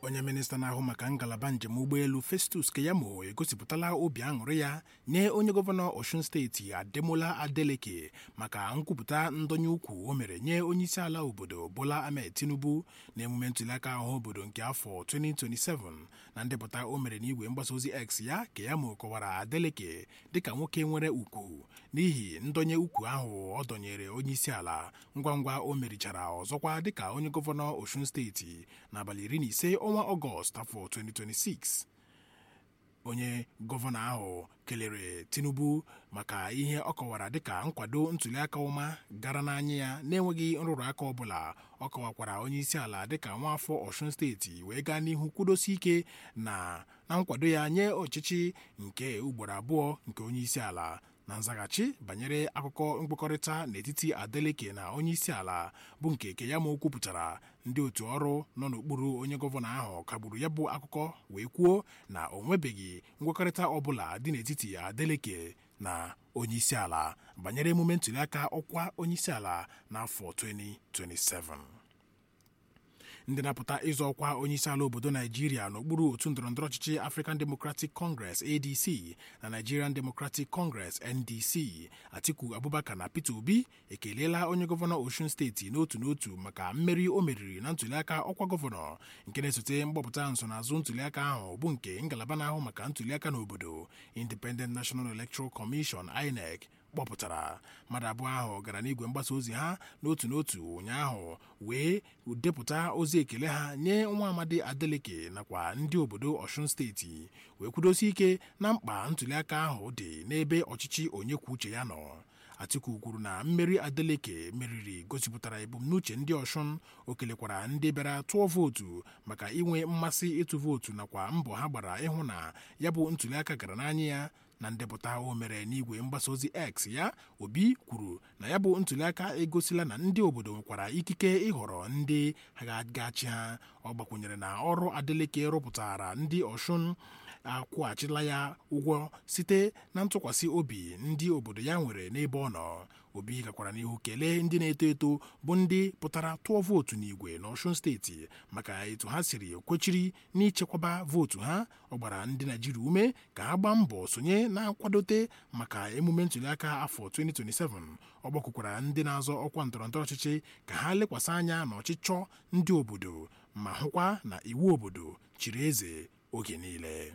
onye minista na-ahụ maka ngalaba njem ụgbọelu festus keyamo egosipụtala obi aṅụrị ya nye onye gọvanọ osun steeti ademola adeleke maka nkwupụta ndonye ukwu o mere nye onyeisiala obodo bola ahmed tinubu na emume ntụliaka ahụ obodo nke afọ 2027 na ndepụta o mere n'igwe mgbasa ozi x ya keyamo kọwara adeleke dịka nwoke nwere ugwu n'ihi ndonye ukwu ahụ ọ dọnyere onyeisiala ngwa ngwa o merichara ọzọkwa dịka onye gọvanọ osun steeti n'abalị iri na ise ọnwa ọgọst afọ 2026 onye gọvanọ ahụ kelere tinubu maka ihe ọ kọwara dịka nkwado ntụliaka ọma gara n'anya ya na-enweghị nrụrụ aka ọbụla ọ kọwakwara onye isi ala dịka nwaafọ ọshun steeti wee gaa n'ihu kwudosi ike na na nkwado ya nye ọchịchị nke ugboro abụọ nke onye isi ala na nzaghachi banyere akụkọ mkpekọrịta n'etiti adeleke na onye isi ala bụ nke keyamo kwupụtara ndị otu ọrụ nọ n'okpuru onye gọvanọ ahụ kagburu ya bụ akụkọ wee kwuo na o nwebeghị nkwekọrịta ọbụla dị n'etiti adeleke na onye isi ala banyere emume ntụliaka ọkwa onye isi ala n'afọ 2027 ndị na-apụta ịzọ ọkwa onyeisiala obodo naijiria n'okpuru otu ndọrọndọrọ ọchịchị african democratic congress adc na nigerian democratic congress ndc atiku abubakar na peter obi ekeleela onye gọvanọ osun steeti n'otu n'otu maka mmeri o meriri na ntụliaka ọkwa gọvanọ nke na-esote mgbapụta nsonaazụ ntụliaka ahụ bụ nke ngalaba na-ahụ maka ntụliaka n'obodo independent national electoral commission inec kpọpụtara mmadụ abụọ ahụ gara n'igwe mgbasa ozi ha n'otu n'otu ụnyaahụ wee depụta ozi ekele ha nye nwa amadi adeleke nakwa ndị obodo ọshun steeti wee kwudosi ike na mkpa ntụliaka ahụ dị n'ebe ọchịchị onye kwuo uche ya nọ atiku kwuru na mmeri adeleke meriri gosipụtara ebumnuche ndị ọshụn o kelekwara ndị bịara tụọ vootu maka inwe mmasị ịtụ vootu nakwa mbọ ha gbara ịhụ na ya bụ ntụliaka gara n'anya ya na ndepụta o mere n'igwe mgbasa ozi x ya obi kwuru na ya bụ ntụliaka egosila na ndị obodo nwekwara ikike ịhọrọ ndị ga-achị ha ọ gbakwunyere na ọrụ adeleke rụpụtara ndị ọshụn akwụghachila ya ụgwọ site na ntụkwasị obi ndị obodo ya nwere n'ebe ọ nọ obi gakwara n'ihu kelee ndị na-eto eto bụ ndị pụtara tụọ vootu n'igwe n'ọshun steeti maka etu ha siri kwechiri n'ichekwaba vootu ha ọ gbara ndị naijiria ume ka ha gbaa mbọ sonye na-akwadote maka emume ntụliaka afọ 2027 ọ gbakwukwara ndị na-azọ ọkwa ndọrọndọrọ ọchịchị ka ha lekwasị anya n'ọchịchọ ndị obodo ma hụkwa na iwu obodo chiri eze oge niile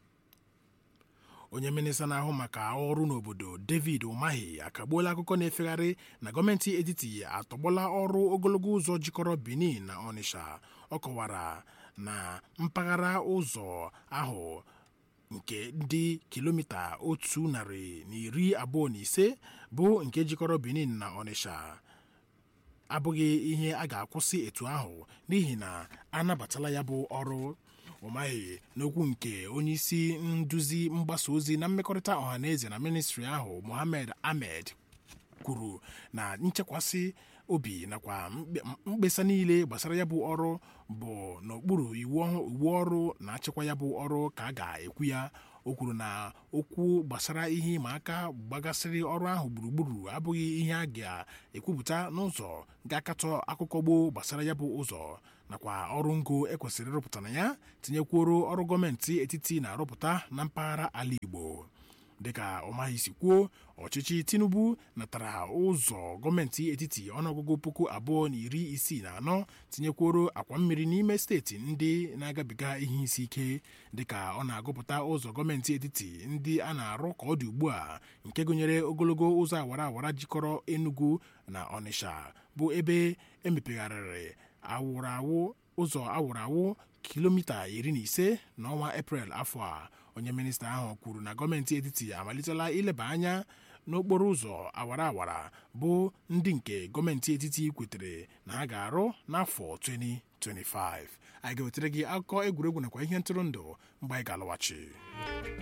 onye minista na-ahụ maka ọrụ n'obodo david umahi akagbuola akụkọ na-efegharị na gọọmenti etiti atọgbọla ọrụ ogologo ụzọ jikọrọ benin na ọnịsha ọ kọwara na mpaghara ụzọ ahụ nke dị kilomita otu narị na iri abụọ na ise bụ nke jikọrọ benin na ọnịsha abụghị ihe a ga-akwụsị etu ahụ n'ihi na anabatala ya bụ ọrụ ụmaghị n'okwu nke onyeisi nduzi mgbasa ozi na mmekọrịta ọhaneze na ministri ahụ mohammed ahmed kwuru na nchekwasị obi nakwa mkpesa niile gbasara ya bụ ọrụ bụ n'okpuru iwu ọrụ na-achịkwa ya bụ ọrụ ka a ga-ekwu ya o kwuru na okwu gbasara ihe ịma aka gbagasịrị ọrụ ahụ gburugburu abụghị ihe a ga-ekwupụta n'ụzọ ga-akatọ akụkọ gboo gbasara ya bụ ụzọ nakwa ọrụ ngo ekwesịrị ịrụpụta na ya tinyekwuoro ọrụ gọọmenti etiti na-arụpụta na mpaghara ala igbo dịka ọmaghị si kwuo ọchịchị tinubu natara ụzọ gọọmenti etiti ọnụọgụgụ puku abụọ na iri isii na anọ tinyekworo akwa mmiri n'ime steeti ndị na-agabiga ihe isi ike dịka ọ na-agụpụta ụzọ gọọmenti etiti ndị a na-arụ ka ọ dị ugbu a nke gụnyere ogologo ụzọ awara awara jikọrọ enugu na ọnịsha bụ ebe emepegharịrị awụrawụ ụzọ awụrawụ kilomita iri na ise n'ọnwa eprel afọ a onye minista ahụ kwuru na gọọmenti etiti amalitela ileba anya n'okporo ụzọ awara awara bụ ndị nke gọọmenti etiti kwetere na ha ga-arụ n'afọ 2025 anyị ga-wetara gị akụkọ egwuregwu nakwa ihe ntụrụndụ mgbe anyị ga-alọghachi